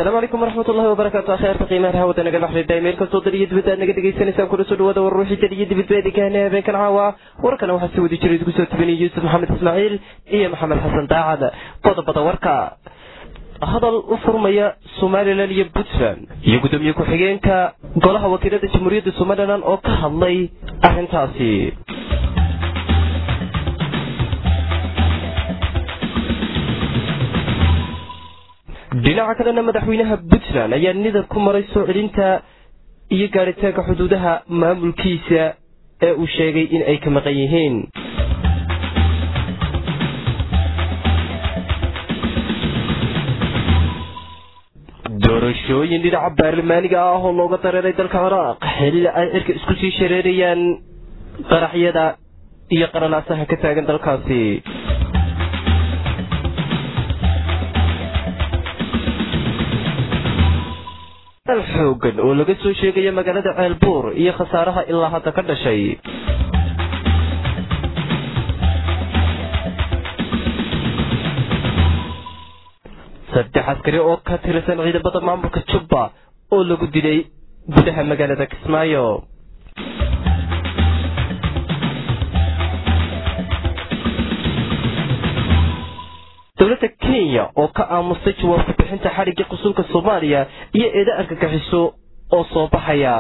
asalaamu calaykum waraxmat ullahi wabarakaatu akheerta qiimaha hawada naga dhaxridhay meel kastoo dal iyo dibadda aad naga dhegaysanaysaan kuna soo dhawaada war ruuxii dal iyo dibadba idinkaana habeenkan caawa warkana waxaa si wadi jira idinku soo tubinaya yuusuf maxamed ismaaciil iyo maxamed xasan daacad qodobada warka hadal u furmaya somalilan iyo puntland iyo guddoomiye ku-xigeenka golaha wakiilada jamhuuriyadda somalilan oo ka hadlay arrintaasi dhinaca kalena madaxweynaha puntland ayaa nidab ku maray soo celinta iyo gaadhitaanka xuduudaha maamulkiisa ee uu sheegay in ay ka maqan yihiin doorashooyin dhinaca baarlamaaniga ah oo looga dareeray dalka ciraaq xilli ay cirka isku sii shareerayaan qaraxyada iyo qaranaasaha ka taagan dalkaasi xoogan oo laga soo sheegaya magaalada ceelbuur iyo khasaaraha ilaa hadda ka dhashay saddex askari oo ka tirsan ciidamada maamulka jubba oo lagu dilay gudaha magaalada kismaayo dowladda kenya oo ka aamustay jawaabka bixinta xadhigga qusulka soomaaliya iyo eeda argagixiso oo soo baxaya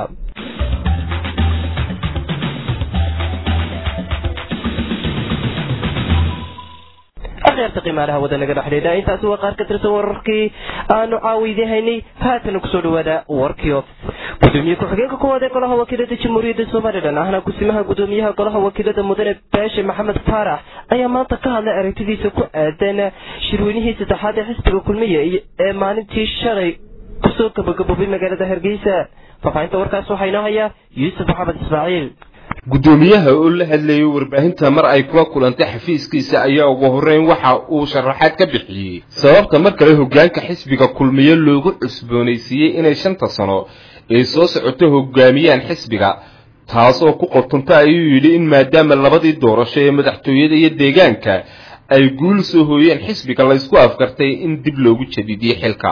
akhyaarta qiimaalaha wada naga dhexdheedha intaasi waa qaar ka tirsan wararkii aanu caawiydii haynay haatana kusoo dhawaada warkii gudoomiye ku-xigeenka koowaad ee golaha wakiilada jamhuuriyadda somalilan ahna kusimaha gudoomiyaha golaha wakiilada mudane baashe maxamed faarax ayaa maanta ka hadlay aragtidiisa ku aadan shirweynihii saddexaad ee xisbiga kulmiya ee maalintii shalay kusoo gabagaboobay magaalada hargeysa faafahinta warkaas waxaa inoo haya yuusuf maxamed ismaaciil guddoomiyaha oo la hadlayay warbaahinta mar ay kula kulantay xafiiskiisa ayaa ugu horreyn waxa uu sharaxaad ka bixiyey sababta mar kale hoggaanka xisbiga kulmiye loogu cusboonaysiiyey inay shanta sano ay soo socoto hoggaamiyaan xisbiga taas oo ku qotonta ayuu yidhi in maadaama labadii doorasho ee madaxtooyada iyo deegaanka ay guul soo hooyeen xisbiga laysku afkartay in dib loogu jadidiyo xilka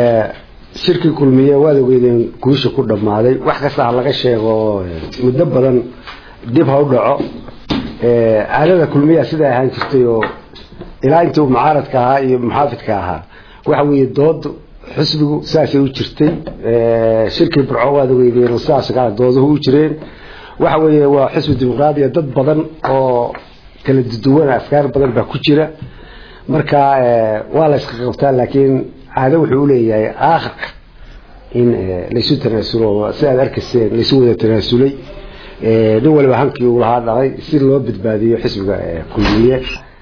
shirkii kulmiye waad ogeydeen guusha ku dhammaaday wax kasta ha laga sheego muddo badan dib ha u dhaco aalada kulmiya siday ahaan jirtay oo ilaa intuu mucaaradka ahaa iyo muxaafidka ahaa waxa weeye dood xisbigu saasay u jirtay shirkii burco waad ogeydeen oo sidaas kale dooduhu u jireen waxa weeye waa xisbi dimuqraadiya dad badan oo kala duwan afkaar badan baa ku jira marka waa la iska qabtaa laakiin caado wuxuu uleeyahay aakhirka in laysu tanaasulo si aad arkayseen laysu wada tanaasulay nin waliba hankii uu lahaa dhaqay si loo badbaadiyo xisbiga kulmiye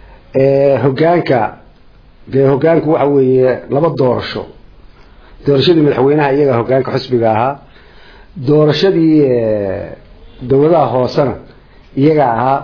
hogaanka dee hogaanku waxa weeye laba doorasho doorashadii madaxweynaha iyaga hogaanka xisbiga ahaa doorashadii dowladaha hoosena iyaga ahaa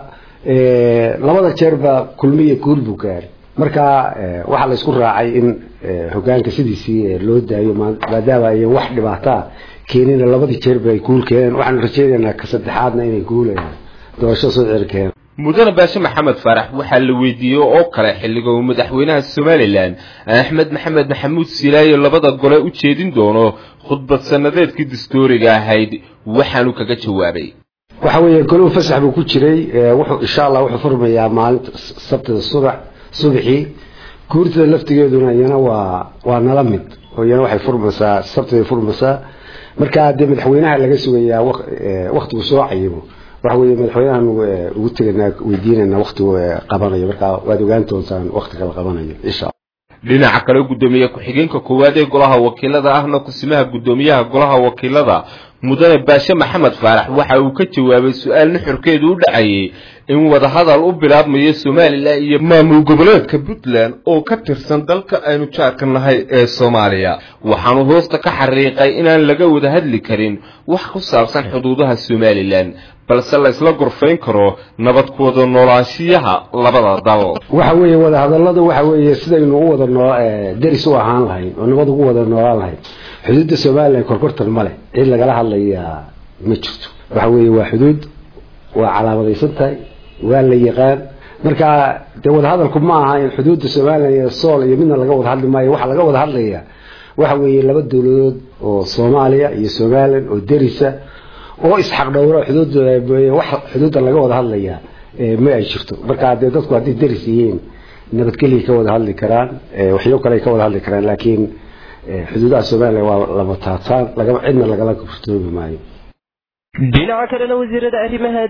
labada jeerba kulmiye guul buu gaaray marka waxaa la isku raacay in hogaanka sidiisii loo daayo maadaama ayan wax dhibaataa keenina labadii jeerba ay guul keeneen waxaanu rajaynaynaa ka saddexaadna inay guul doorasho soo celi keeneen mudane baashe maxamed faarax waxaa la weydiiyey oo kale xilliga uu madaxweynaha somalilan axmed maxamed maxamuud silaayo labada gole u jeedin doono khudbad sanadeedkii dastooriga ahayd waxaanu kaga jawaabay waxa weeye goluu fasax buu ku jiray wuxuu insha allah wuxuu furmayaa maalinta sabtida subax subaxii guurtada laftigeeduna iyana waa waa nala mid oo iyana waxay furmaysaa sabtiday furmaysaa marka dee madaxweynaha laga sugayaa waktigu soo cayimo waxa weeye madaxweynahan ugu teganaa weydiinayna waktigu qabanayo marka waad ogaan doontaan waktiga la qabanayo insha dhinaca kale guddoomiye ku-xigeenka koowaad ee golaha wakiilada ahna kusimaha guddoomiyaha golaha wakiilada mudane baashe maxamed faarax waxa uu ka jawaabay su-aal nuxurkeedu u dhacayay in wadahadal u bilaabmayo somalilan iyo maamul goboleedka puntland oo ka tirsan dalka aynu jaarka nahay ee soomaaliya waxaanu hoosta ka xariiqay inaan laga wada hadli karin wax ku saabsan xuduudaha somalilan balse la isla gorfayn karo nabad ku wada noolaanshiyaha labada dal waxa weeye wadahadalladu waxa weeye sidaynu u wada noo deris u ahaan lahayn oo nabad ugu wada noolaan lahayn xuduudda somalilan korkortan ma leh cid lagala hadlayaa ma jirto waxa weeye waa xuduud waa calaamadaysan tahay waa la yaqaan marka dee wadahadalku ma aha in xuduudda somalilan iyo sool iyo midna laga wada hadli maayo waxaa laga wada hadlayaa waxa weeye laba dowladood oo soomaaliya iyo somalilan oo derisa oo isxaqdhowro xuduud wax xuduudda laga wada hadlayaa ma ay jirto marka haddee dadku hadday deris yihiin nabadgelya ka wada hadli karaan waxyo kale ka wada hadli karaan laakiin xuduudaha somalilan waa lama taataan lagama cidna lagala furtoobi maayo dhinaca kalena wasiirada arrimaha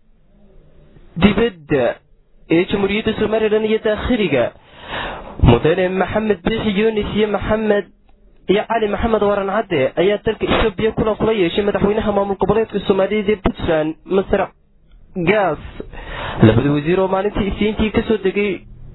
dibadda ee jamhuuriyadda somalilan iyo daakhiliga mudane maxamed biixi yunis iyo maxamed iyo cali maxamed waran cadde ayaa dalka etoobiya kulan kula yeeshay madaxweynaha maamul goboleedka soomaaliyeed ee puntland masar gaas labada wasiir oo maalintii isniintii kasoo degay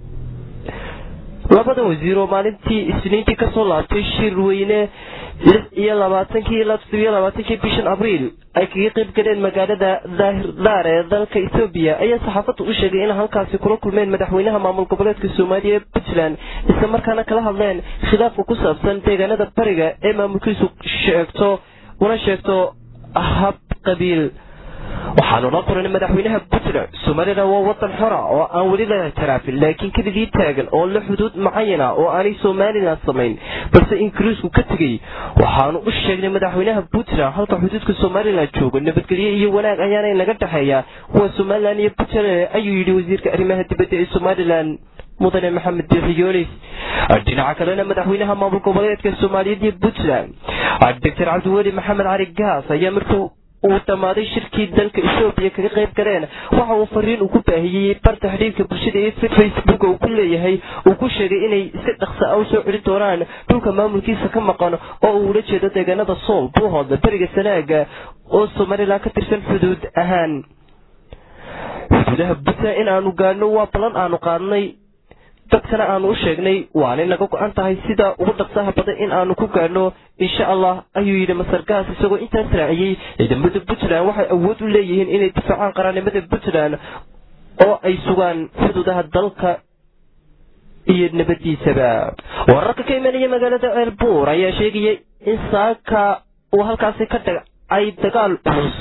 labada wasiir oo maalintii isniintii kasoo laabtay shir weyne lix iyo labaatankii ilaa toddobiyo labaatankii bishan abriil ay kaga qayb galeen magaalada daahir daar ee dalka etoobiya ayaa saxaafadda u sheegay in halkaasi kula kulmeen madaxweynaha maamul goboleedka soomaaliya ee puntland isla markaana kala hadleen khilaafka ku saabsan deegaanada bariga ee maamulkiisu sheegto una sheegto hab qabiil waxaanu la qoran madaxweynaha puntland somalilan waa wadan xora oo aan weli la ictiraafin laakiin keligii taagan oo la xuduud macayana oo aanay somalilan samayn balse ingiriisku ka tegey waxaanu u sheegnay madaxweynaha puntland halka xuduudka somalilan joogo nabadgelyo iyo wanaag ayaana naga dhexeeya kuwa somalilan iyo puntland ayuu yidhi wasiirka arrimaha dibadda ee somalilan mudane maxamed biixi yunis dhinaca kalena madaxweynaha maamul goboleedka soomaaliyeed iyo puntland doctor cabdiweli maxamed cali gaas ayaa markuu uu dhammaaday shirkii dalka etoobiya kaga qayb galeen waxa uu fariin uu ku baahiyey barta xidhiirka bulshada ee facebook uu ku leeyahay uu ku sheegay inay si dhaqsa a u soo celin doonaan dhulka maamulkiisa ka maqan oo uu ula jeedo deegaanada sool buuhoodla beriga sanaaga oo somalilan ka tirsan xuduud ahaan xuduudaha puntland in aanu gaadhno waa ballan aanu qaadnay dadkana aanu u sheegnay waanay naga go-an tahay sida ugu dhaqsaha badan in aanu ku gaadhno insha allah ayuu yidhi masargaas isagoo intaas raaciyey ciidamada puntland waxay awood u leeyihiin inay difaacaan qaranimada puntland oo ay sugaan xuduudaha dalka iyo nabadiisaba wararka ka imanaya magaalada ceelbuur ayaa sheegaya in saaka uu halkaasi ka dhacay dagaal culus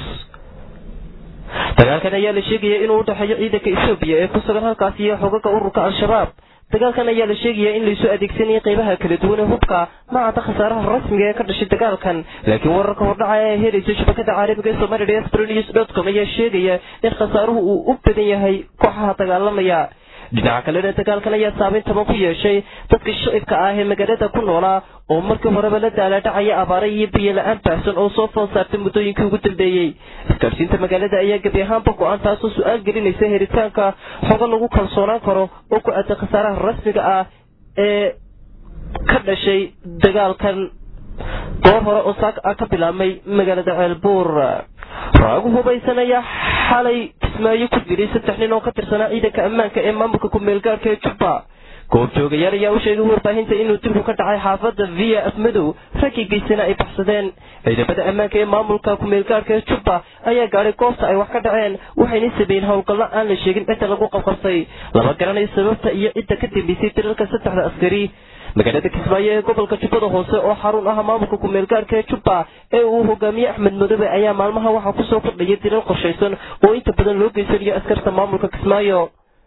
dagaalkan ayaa la sheegaya inuu udhexeeyo ciidanka etoobiya ee ku sugan halkaasi iyo xogaga ururka al-shabaab dagaalkan ayaa la sheegaya in laysu adeegsanayay qaybaha kala duwan ee hubka macada khasaaraha rasmiga ee ka dhashay dagaalkan laakiin wararka hordhaca ee helaysa shabakada caalamiga ee somalia diasporanews dot com ayaa sheegaya in khasaaruhu uu u badan yahay kooxaha dagaalamaya dhinaca kalena dagaalkan ayaa saameyn taban ku yeeshay dadka shicibka ah ee magaalada ku noolaa oo markii horeba la daalaadhacaya abaara iyo biyo la-aan baahsan oo soo fool saartay muddooyinkii ugu dambeeyey isgaadhsiinta magaalada ayaa gebi ahaanba go-aan taasoo su-aal gelinaysa helitaanka xogo lagu kalsoonaan karo oo ku aaday khasaaraha rasmiga ah ee ka dhashay dagaalkan goor hore oo saak ah ka bilaabmay magaalada ceelbuur raagu hubaysan ayaa xalay kismaayo ku dilay saddex nin oo ka tirsanaa ciidanka ammaanka ee maamulka ku-meelgaarka ee jubba goobjoogayaal ayaa u sheegay warbaahinta inuu dilku ka dhacay xaafadda via afmadow raggii geysana ay baxsadeen ciidamada ammaanka ee maamulka ku-meelgaarka ee jubba ayaa gaadhay goobta ay wax ka dhaceen waxayna sameeyeen howlgallo aan la sheegin cidda lagu qabqabtay lama garanayo sababta iyo cidda ka dambeysay dilalka saddexda askari magaalada kismaayo ee gobolka jubbada hoose oo xarun ah maamulka ku-meelgaarka ee jubba ee uu hogaamiye axmed madobe ayaa maalmaha waxaa kusoo kordhaya dilal qorshaysan oo inta badan loo geysanayo askarta maamulka kismaayo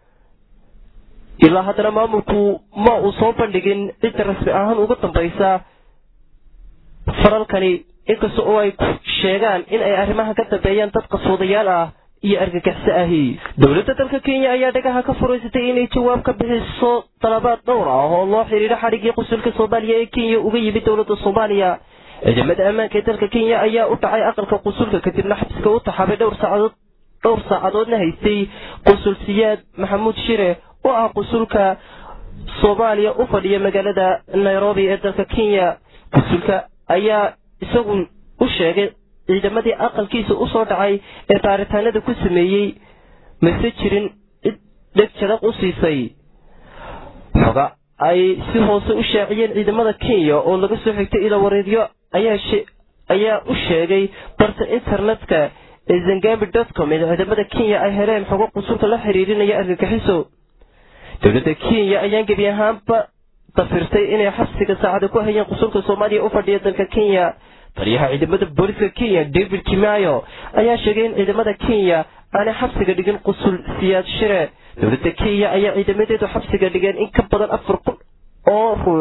ilaa haddana maamulku ma uu soo bandhigin cidda rasmi ahaan uga dambaysa faralkani inkasta oo ay sheegaan in ay arrimaha ka dambeeyaan dad qaswadayaal ah iyo argagixso ahi dowladda dalka kenya ayaa dhagaha ka furaysatay inay jawaab ka bixiso dalabaad dhowr ah oo loo xidhiidho xadhiggii qusulka soomaaliya ee kenya uga yimid dowladda soomaaliya ciidamada ammaanka ee dalka kenya ayaa u dhacay aqalka qusulka kadibna xabsiga u taxaabay dhowr saacadood dhowr saacadoodna haystay qusul siyaad maxamuud shire oo ah qusulka soomaaliya u fadhiya magaalada nairobi ee dalka kenya qusulka ayaa isagu u sheegay ciidamadii aqalkiisa usoo dhacay ee baaritaanada ku sameeyey mase jirin cid dheg jadaq u siisay xoga ay si hoose u shaaciyeen ciidamada kenya oo laga soo xigtay ila wareedyo ayaa u sheegay barta internetka ee zangambi dotcom ee ciidamada kenya ay heleen xogo qusulka la xiriirinaya argagixiso dowladda kenya ayaan gebi ahaanba dafirtay inay xabsiga saacada ku hayeen qusulka soomaaliya u fadhiya dalka kenya taliyaha ciidamada booliska kenya david kimayo ayaa sheegay in ciidamada kenya aanay xabsiga dhigin qusul siyaad shire dowladda kenya ayaa ciidamadeedu xabsiga dhigeen in ka badan afar kun oo ruux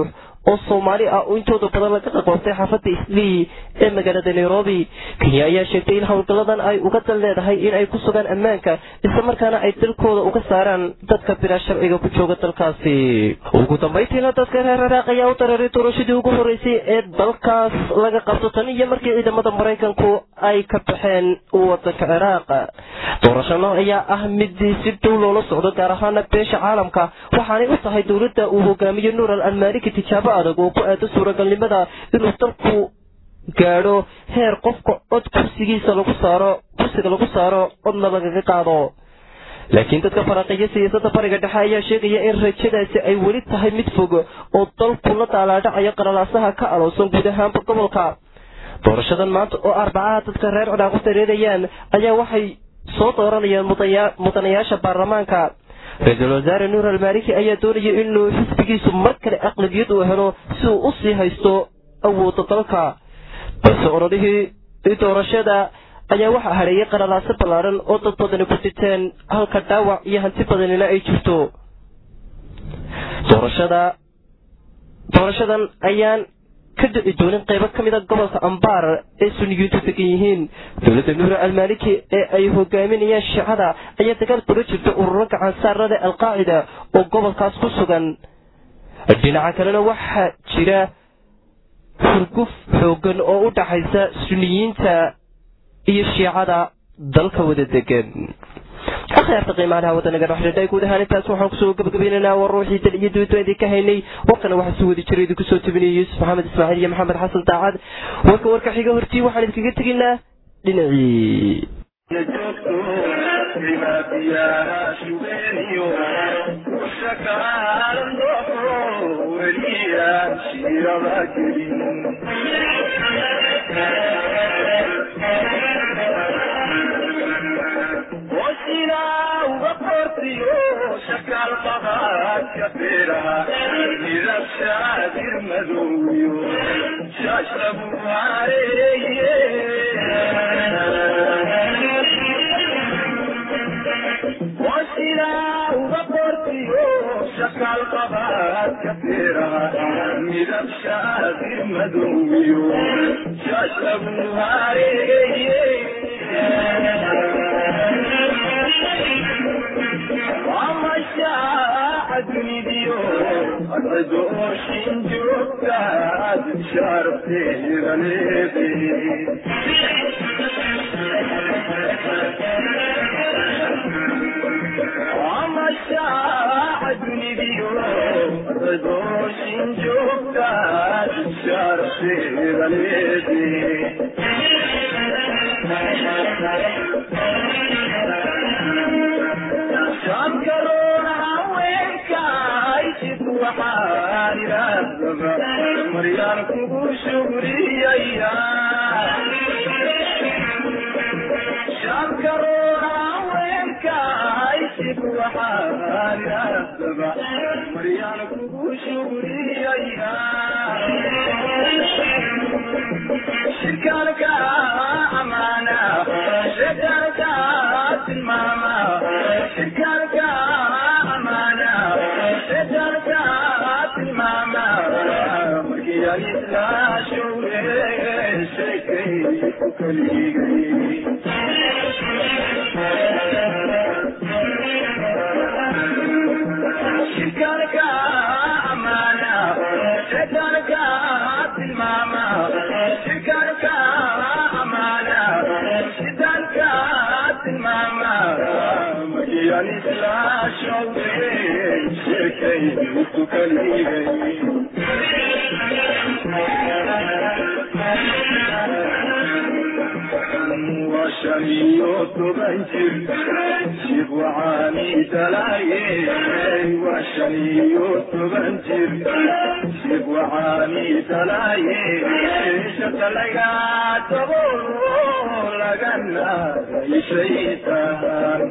oo soomaali ah oo intooda badan laga qaqoobtay xaafadda islii ee magaalada nairobi kenya ayaa sheegtay in howlgalladan ay uga dal leedahay in ay ku sugaan ammaanka islamarkaana ay dalkooda uga saaraan dadka bilaa sharciga ku jooga dalkaasi ugu dambayntiina dadka reer ciraaq ayaa u dareeray doorashadii ugu horeysay ee dalkaas laga qabto tan iyo markii ciidamada maraykanku ay ka baxeen wadanka ciraaq doorashano ayaa ah midii si dhow loola socdo gaar ahaana beesha caalamka waxaanay u tahay dowladda uu hogaamiyo nuur al almaliki tijaabo adag oo ku aado suuragalnimada inuu dalku gaadho heer qofka cod kursigiisa lagu saaro kursiga lagu saaro codna lagaga qaado laakiin dadka faraaqiya siyaasadda bariga dhexe ayaa sheegaya in rajadaasi ay weli tahay mid fog oo dalku la daalaadhacayo qaralaasaha ka aloosan guud ahaanba gobolka doorashadan maanta oo arbacaha dadka reer ciraaq u dareerayaan ayaa waxay soo dooranayaan mudanayaasha baarlamaanka ra-iisul wasaare nuur almaliki ayaa doonaya inuu xisbigiisu mar kale aqlabiyad uu helo si uu u sii haysto awoodda dalka balse orodhihii doorashada ayaa waxaa hadheeyay qaralaaso ballaaran oo dad badani ku diteen halka dhaawac iyo hanti badanina ay jirto doorashada doorashadan ayaan ka dhici doonin qaybo ka mida gobolka ambaar ee suniyiintu degan yihiin dowladda nuura almaliki ee ay hogaaminayaan shiicada ayaa dagaal kula jirta ururo gacansaarada alqaacida oo gobolkaas ku sugan dhinaca kalena waxaa jira hurguf xoogan oo u dhaxaysa suniyiinta iyo shiicada dalka wada degan akhyaarta qiimaalaha wadanaga dhexdhedhay guud ahaan intaas waxaan kusoo gabagabaynaynaa war ruuxii dal iyo duuto idinka haynay warkana waxaa soo wadi jiray idinku soo tebinaya yuusuf maxamed ismaaciil iyo maxamed xasan daacad warka warka xiga hortii waxaan idinkaga tegaynaa dhinacii midab shaadir madowiyo shashabuhareeye ومشاع دنيديو الرجوشين جوكاد شارتي غليبي ومشاع دنيديو الرجوشين جوكاد شارتي غليبي مريان كبو شكريا شكرونا وينك عايشك وحالي السبع مريان كبو شكريا شكرك أمانة شكرك الماما شكرك أمانة شكرك الماما مركي لا شوري شكي كلي شكرك أمانة شكرك الماما شكرك أمانة شكرك الماما مركي لا شوري شكي كلي وشريوت بنجر شيخ وعاني تلاقي وشريوت بنجر شيخ وعاني تلاقي شتلقى تقول لقنا شيطان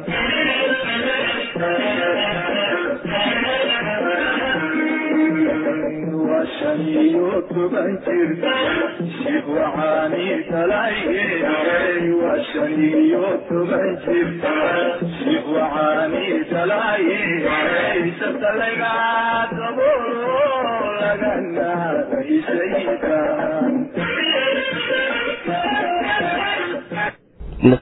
وشنيوت بنجر شيخ وعاني تلاقي وشنيوت بنجر شيخ وعاني تلاقي ستلقى تقول لقنا sayidka